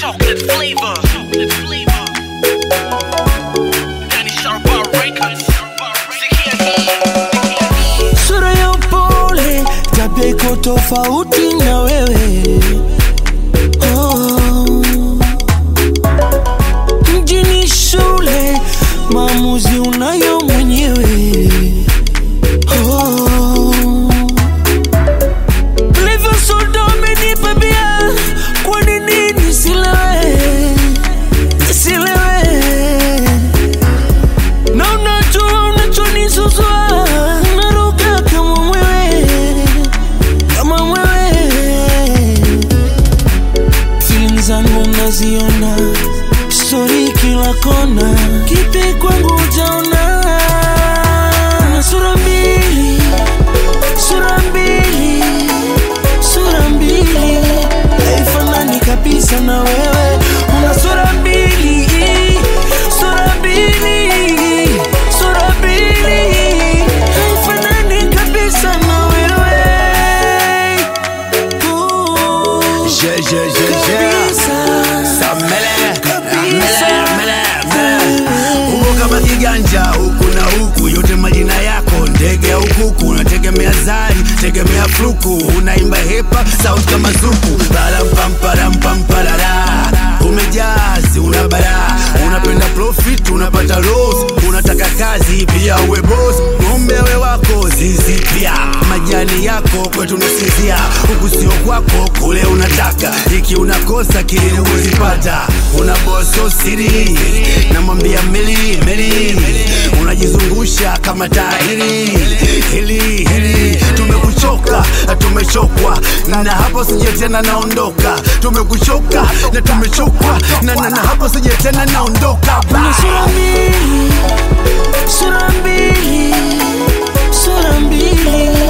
chocolate flavor. Chocolate flavor. Danny Sharpa Records. Sikia hii. sura ya upole, tabia iko tofauti na wewe oh. Mjini shule, maamuzi unayo mwenyewe oh. Ulivyo soda umenipa bia, kwa nini nisilewe, nisilewe na unajua unachonisuzua naruka kama mwewe kama mwewe feeling zangu naziona stori kila kona kipi kwangu utaona na sura mbili sura mbili sura mbili haifanani kabisa na wewe una sura mbili sura mbili sura mbili haifanani kabisa na wewe Ooh, Je, je, je, je. kabisa. Samele, Kabisa. mele, mele, mele. Uko kama kiganja huku na huku, yote majina yako ndege au kuku, unategemea zari, tegemea fluku, unaimba hepa sauti kama zuku, parampamparamparara umejazi, una bara, unapenda profit, unapata loss, unataka kazi pia uwe boss, ng'ombe we wako zizi pia, majani yako kwetu nasinzia, huku sio kwako, kule unataka, iki unakosa kile kuzipata, una boso siri, namwambia meli meli, unajizungusha kama tahiri hili hili, tumekuchoka na tumechokwa, na hapo sije tena naondoka, tumekuchoka na tumechokwa, na na na hapo sije tena naondoka Una sura mbili, sura mbili, sura mbili